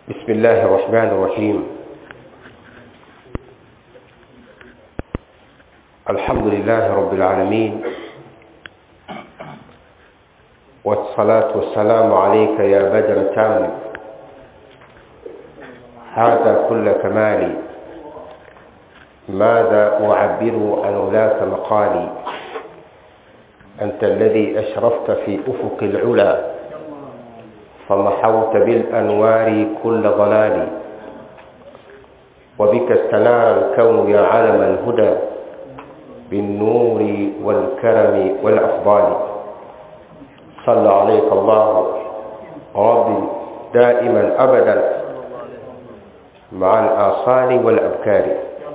بسم الله الرحمن الرحيم الحمد لله رب العالمين والصلاة والسلام عليك يا بدر تام هذا كل كمالي ماذا أعبر عن ولاة مقالي أنت الذي أشرفت في أفق العلا فمحوت بالأنوار كل ضلال وبك استنار الكون يا علم الهدى بالنور والكرم والأفضال صلى عليك الله ربي دائما أبدا مع الآصال والأبكار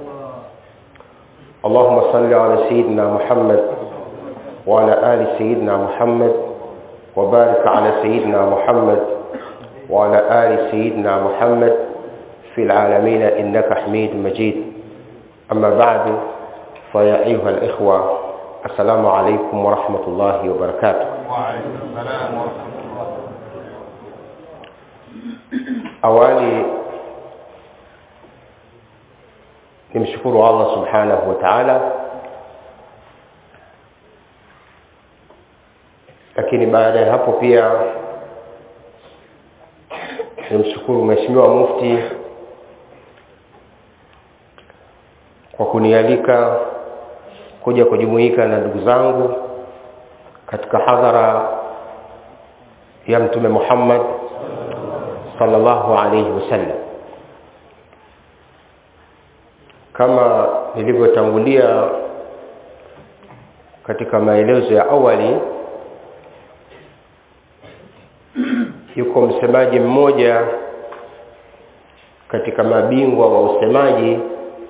اللهم صل على سيدنا محمد وعلى آل سيدنا محمد وبارك على سيدنا محمد وعلى آل سيدنا محمد في العالمين إنك حميد مجيد أما بعد فيا أيها الإخوة السلام عليكم ورحمة الله وبركاته وعليكم السلام ورحمة الله awali nimshukuru Allah subhanahu wa ta'ala lakini baada ya hapo pia nimshukuru mheshimiwa mufti kwa kunialika kuja kujumuika na ndugu zangu katika hadhara ya mtume Muhammad sallallahu alayhi wasallam kama nilivyotangulia katika maelezo ya awali yuko msemaji mmoja katika mabingwa wa usemaji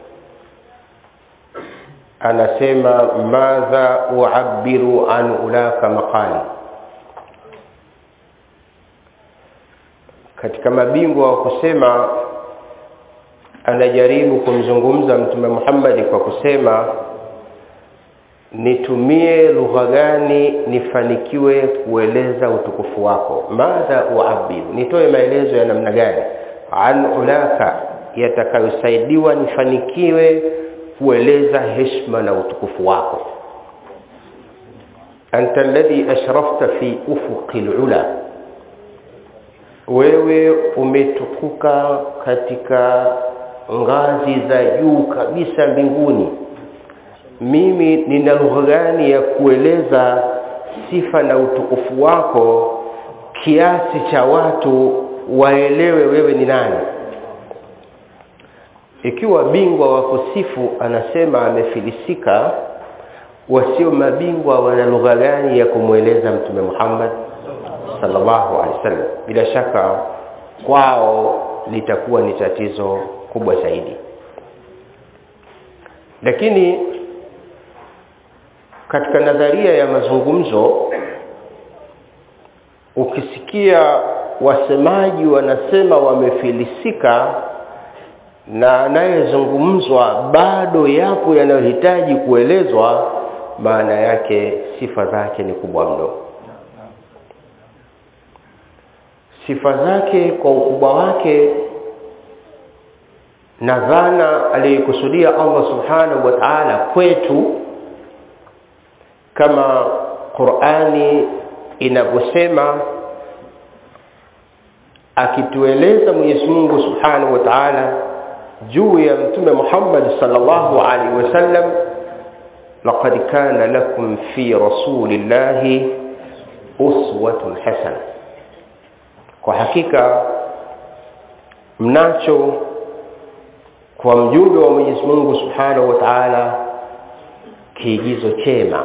anasema madha uabiru an ulaka maqali katika mabingwa wa kusema anajaribu kumzungumza mtume Muhammad kwa kusema nitumie lugha gani nifanikiwe kueleza utukufu wako madha uabiru nitoe maelezo ya namna gani an ulaka yatakayosaidiwa nifanikiwe kueleza heshima na utukufu wako anta alladhi ashrafta fi ufuqil ula wewe umetukuka katika ngazi za juu kabisa mbinguni mimi nina lugha gani ya kueleza sifa na utukufu wako kiasi cha watu waelewe wewe ni nani ikiwa bingwa wa kusifu anasema amefilisika wasio mabingwa wana lugha gani ya kumweleza mtume Muhammad sallallahu alaihi wasallam bila shaka kwao litakuwa ni tatizo kubwa zaidi lakini katika nadharia ya mazungumzo ukisikia wasemaji wanasema wamefilisika na anayezungumzwa bado yapo yanayohitaji kuelezwa maana yake sifa zake ni kubwa mno sifa zake kwa ukubwa wake na dhana aliyokusudia Allah subhanahu wa ta'ala kwetu kama Qur'ani inavyosema akitueleza Mwenyezi Mungu Subhanahu wa Ta'ala juu ya mtume Muhammad sallallahu alaihi wasallam laqad kana lakum fi rasulillahi uswatun hasana kwa hakika mnacho kwa mjumbe wa Mwenyezi Mungu Subhanahu wa Ta'ala kiigizo chema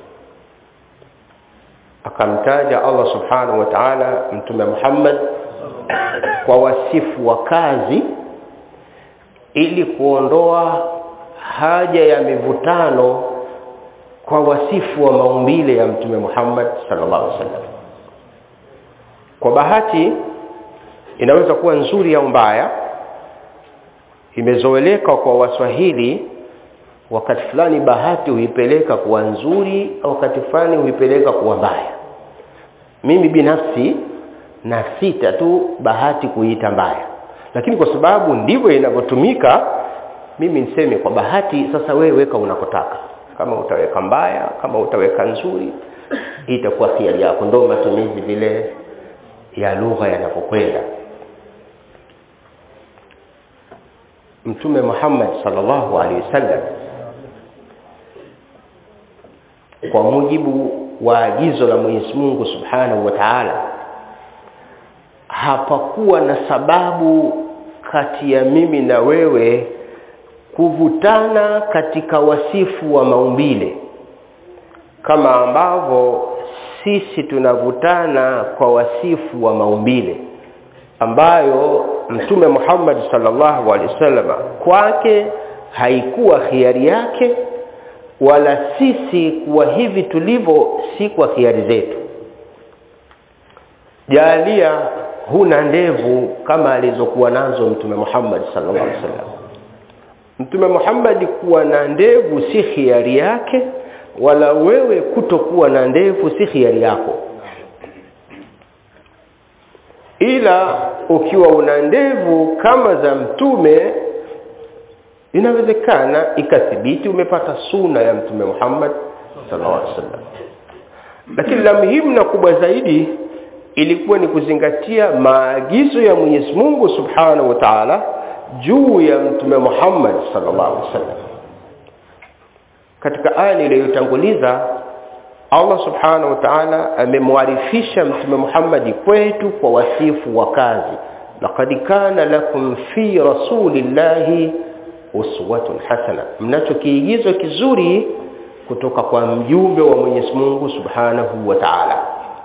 akamtaja Allah Subhanahu wa Ta'ala mtume Muhammad kwa wasifu wa kazi ili kuondoa haja ya mivutano kwa wasifu wa maumbile ya mtume Muhammad sallallahu alaihi wasallam kwa bahati inaweza kuwa nzuri au mbaya imezoeleka kwa waswahili wakati fulani bahati huipeleka kuwa nzuri wakati fulani huipeleka kuwa mbaya mimi binafsi na sita tu bahati kuita mbaya lakini kwa sababu ndivyo inavyotumika mimi niseme kwa bahati sasa wewe weka unakotaka kama utaweka mbaya kama utaweka nzuri itakuwa hiari yako ndio matumizi vile ya lugha yanapokwenda mtume Muhammad sallallahu alaihi wasallam kwa mujibu wa agizo la Mwenyezi Mungu Subhanahu wa Ta'ala hapakuwa na sababu kati ya mimi na wewe kuvutana katika wasifu wa maumbile kama ambavyo sisi tunavutana kwa wasifu wa maumbile ambayo mtume Muhammad sallallahu alaihi wasallam kwake haikuwa khiari yake wala sisi kuwa hivi tulivyo si kwa khiari zetu jalia huna ndevu kama alizokuwa nazo mtume Muhammad sallallahu alaihi wasallam mtume Muhammad kuwa na ndevu si khiari yake wala wewe kutokuwa na ndevu si khiari yako ila ukiwa una ndevu kama za mtume inawezekana ikathibiti umepata suna ya mtume Muhammad sallallahu alaihi wasallam lakini la muhimu na kubwa zaidi ilikuwa ni kuzingatia maagizo ya Mwenyezi Mungu Subhanahu wa Ta'ala juu ya mtume Muhammad sallallahu alaihi wasallam katika aya iliyotanguliza Allah Subhanahu wa Ta'ala amemwarifisha mtume Muhammad kwetu kwa wasifu wa kazi laqad kana lakum fi rasulillahi uswatun hasana mnacho kiigizo kizuri kutoka kwa mjumbe wa Mwenyezi Mungu Subhanahu wa Ta'ala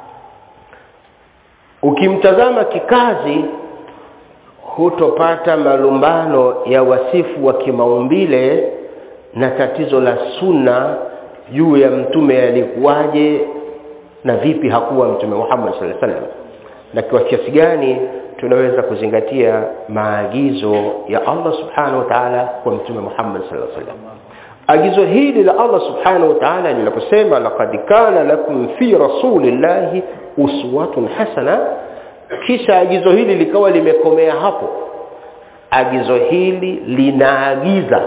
ukimtazama kikazi hutopata malumbano ya wasifu wa kimaumbile na tatizo la sunna juu ya mtume alikuwaje na vipi hakuwa mtume Muhammad sallallahu alaihi wasallam na kwa kiasi gani tunaweza kuzingatia maagizo ya Allah subhanahu wa ta'ala kwa mtume Muhammad sallallahu alaihi wasallam agizo hili la Allah subhanahu wa ta'ala linaposema laqad kana lakum fi rasulillahi uswatun hasana kisha agizo hili likawa limekomea hapo agizo hili linaagiza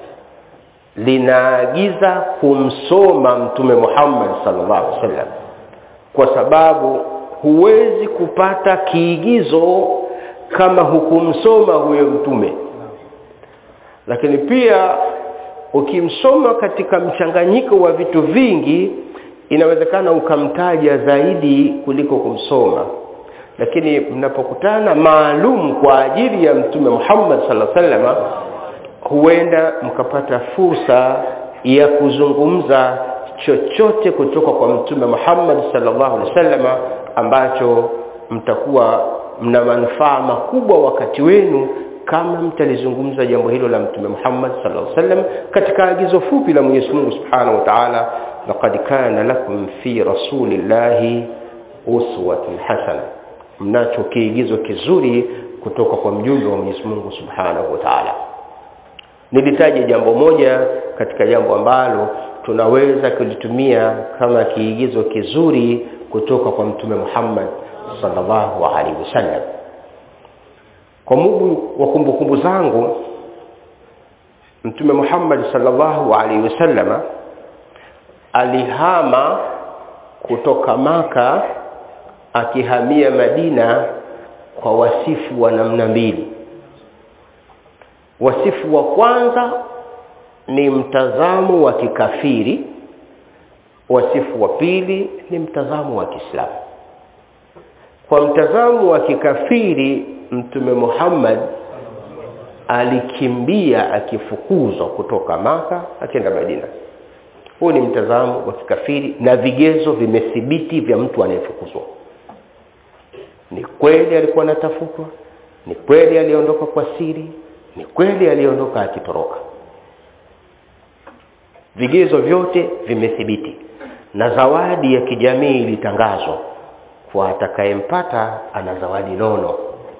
linaagiza kumsoma mtume Muhammad sallallahu alaihi wasallam kwa sababu huwezi kupata kiigizo kama hukumsoma huyo mtume lakini pia ukimsoma katika mchanganyiko wa vitu vingi inawezekana ukamtaja zaidi kuliko kumsoma lakini mnapokutana maalum kwa ajili ya mtume Muhammad sallallahu alaihi wasallam huenda mkapata fursa ya kuzungumza chochote kutoka kwa mtume Muhammad sallallahu alaihi wasallam ambacho mtakuwa mna manufaa makubwa wakati wenu kama mtalizungumza jambo hilo la mtume Muhammad sallallahu alaihi wasallam katika agizo fupi la Mwenyezi Mungu Subhanahu wa Ta'ala laqad kana lakum fi rasulillahi uswatun hasana mnacho kiigizo kizuri kutoka kwa mjumbe wa Mwenyezi Mungu Subhanahu wa Ta'ala nilitaja jambo moja katika jambo ambalo tunaweza kulitumia kama kiigizo kizuri kutoka kwa mtume Muhammad sallallahu alaihi wasallam kwa mujibu wa kumbukumbu zangu mtume Muhammad sallallahu alaihi wasallama alihama kutoka maka akihamia Madina kwa wasifu wa namna mbili wasifu wa kwanza ni mtazamo wa kikafiri wasifu wa pili ni mtazamo wa Kiislamu kwa mtazamo wa kikafiri mtume Muhammad alikimbia akifukuzwa kutoka maka akienda Madina huu ni mtazamo wa kikafiri na vigezo vimethibiti vya mtu anayefukuzwa ni kweli alikuwa anatafutwa ni kweli aliondoka kwa siri ni kweli aliondoka akitoroka vigezo vyote vimethibiti na zawadi ya kijamii ilitangazwa kwa atakayempata ana zawadi nono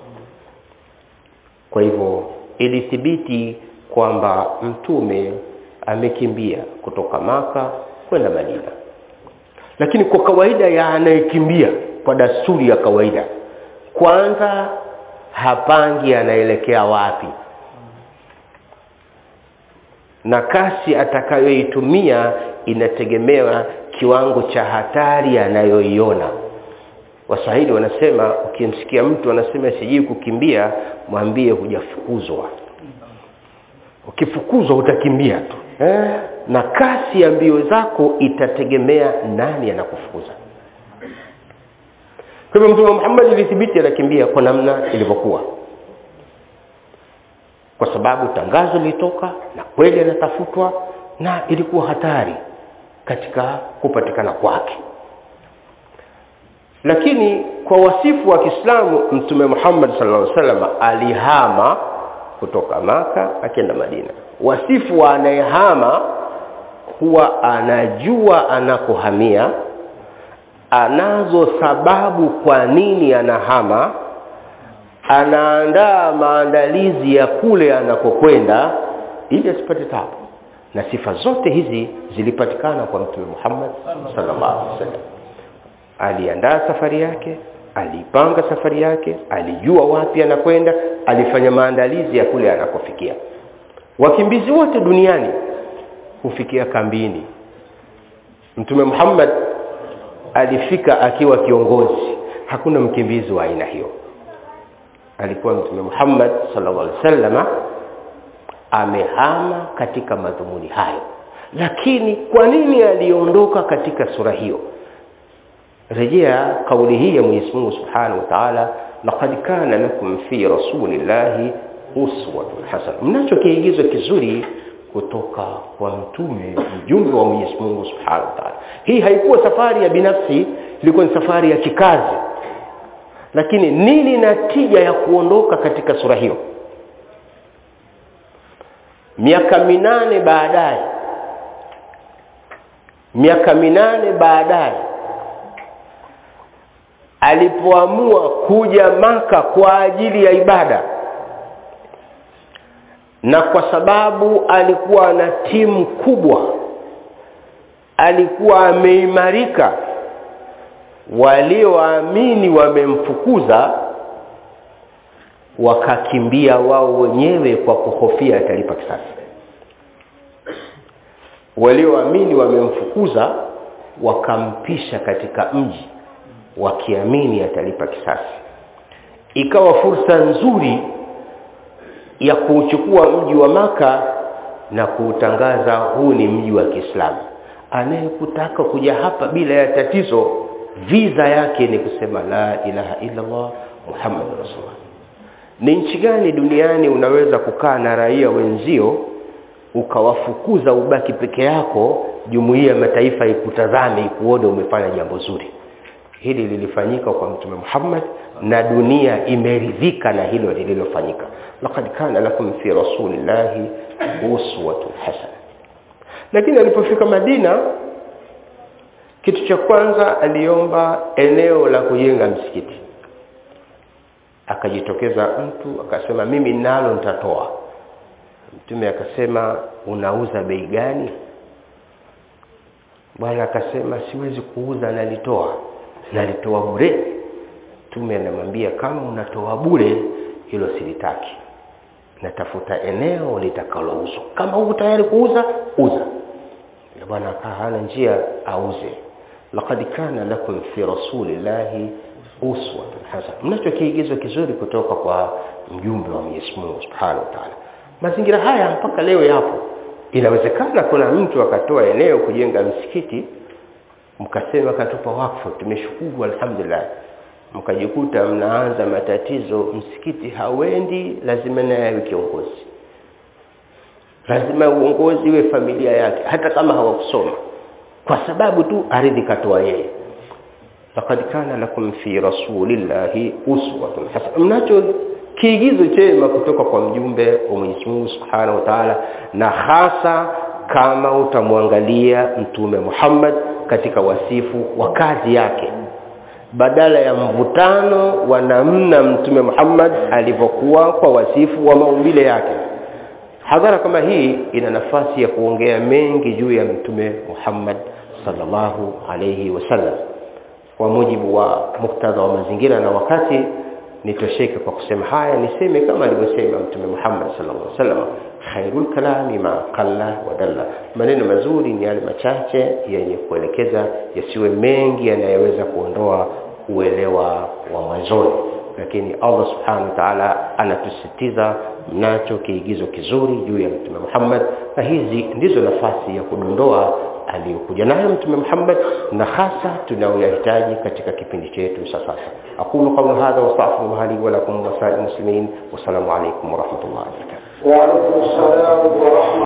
kwa hivyo ilithibiti kwamba mtume amekimbia kutoka maka kwenda Madina lakini kwa kawaida ya anayekimbia kwa dasturi ya kawaida kwanza hapangi anaelekea wapi na kasi atakayoitumia inategemea kiwango cha hatari anayoiona waswahili wanasema ukimsikia mtu anasema sijui kukimbia mwambie hujafukuzwa ukifukuzwa utakimbia tu eh? na kasi ya mbio zako itategemea nani anakufukuza kwa hivyo mtume Muhammad ilithibiti anakimbia kwa namna ilivyokuwa kwa sababu tangazo lilitoka na kweli anatafutwa na ilikuwa hatari katika kupatikana kwake lakini kwa wasifu wa Kiislamu mtume Muhammad sallallahu alaihi wasallam alihama kutoka maka akienda Madina wasifu wa anayehama huwa anajua anakohamia anazo sababu kwa nini anahama anaandaa maandalizi ya kule anakokwenda ili asipate tabu na sifa zote hizi zilipatikana kwa mtume Muhammad sallallahu alaihi wasallam aliandaa safari yake alipanga safari yake alijua wapi anakwenda alifanya maandalizi ya kule anakofikia wakimbizi wote duniani hufikia kambini mtume Muhammad alifika akiwa kiongozi hakuna mkimbizi wa aina hiyo alikuwa mtume Muhammad sallallahu alaihi wasallam amehama katika madhumuni hayo lakini kwa nini aliondoka katika sura hiyo rejea kauli hii ya Mwenyezi Mungu Subhanahu wa Ta'ala laqad kana lakum fi rasulillahi uswatun hasana mnacho kiigizo kizuri kutoka kwa mtume mjumbe wa Mwenyezi Mungu Subhanahu wa Ta'ala hii haikuwa safari ya binafsi ilikuwa ni safari ya kikazi lakini nini natija ya kuondoka katika sura hiyo miaka minane baadaye miaka minane baadaye alipoamua kuja maka kwa ajili ya ibada na kwa sababu alikuwa na timu kubwa alikuwa ameimarika walioamini wamemfukuza wakakimbia wao wenyewe kwa kuhofia atalipa kisasi walioamini wamemfukuza wakampisha katika mji wakiamini atalipa kisasi ikawa fursa nzuri ya kuuchukua mji wa maka na kuutangaza huu ni mji wa Kiislamu anayekutaka kuja hapa bila ya tatizo visa yake ni kusema la ilaha illa Allah Muhammadur Rasulullah ni nchi gani duniani unaweza kukaa na raia wenzio ukawafukuza ubaki peke yako jumuiya ya mataifa ikutazame ikuone umefanya jambo zuri hili lilifanyika kwa mtume Muhammad na dunia imeridhika na hilo lililofanyika laqad kana lakum fi rasulillahi uswatun hasana lakini alipofika Madina kitu cha kwanza aliomba eneo la kujenga msikiti akajitokeza mtu akasema mimi nalo nitatoa mtume akasema unauza bei gani bwana akasema siwezi kuuza nalitoa nalitoa bure mtume anamwambia kama unatoa bure hilo silitaki natafuta eneo litakalouzwa kama uko tayari kuuza uza bwana akaa hana njia auze laqad kana lakum fi rasulillahi uswatun hasana mnacho kiigizo kizuri kutoka kwa mjumbe wa Mwenyezi Mungu Subhanahu wa Ta'ala mazingira haya mpaka leo yapo inawezekana kuna mtu akatoa eneo kujenga msikiti mkasema katupa wakfu tumeshukuru alhamdulillah mkajikuta mnaanza matatizo msikiti hawendi lazima naye awe kiongozi lazima uongozi iwe familia yake hata kama hawakusoma kwa sababu tu ardhi katoa yeye laqad kana lakum fi rasulillahi uswatun hasana mnacho kiigizo chema kutoka kwa mjumbe wa Mwenyezi Mungu Subhanahu wa Ta'ala na hasa kama utamwangalia mtume Muhammad katika wasifu wa kazi yake badala ya mvutano wa namna mtume Muhammad alivyokuwa kwa wasifu wa maumbile yake hadhara kama hii ina nafasi ya kuongea mengi juu ya mtume Muhammad sallallahu alayhi wasallam kwa mujibu wa muktadha wa mazingira na wakati nitosheke kwa kusema haya niseme kama alivyosema mtume Muhammad sallallahu alaihi wasallam khairul kalami ma qalla wa dalla maneno mazuri ni yale machache yenye kuelekeza yasiwe mengi yanayoweza kuondoa uelewa wa mwanzoni lakini Allah subhanahu wa ta'ala anatusisitiza mnacho kiigizo kizuri juu ya mtume Muhammad na hizi ndizo nafasi ya kudondoa aliyokuja nayo mtume Muhammad na hasa tunayoyahitaji katika kipindi chetu sasa aqulu qawla hadha wa astaghfiru li wa lakum wa sa'il muslimin wa assalamu alaykum wa rahmatullahi wa barakatuh وعليكم السلام ورحمة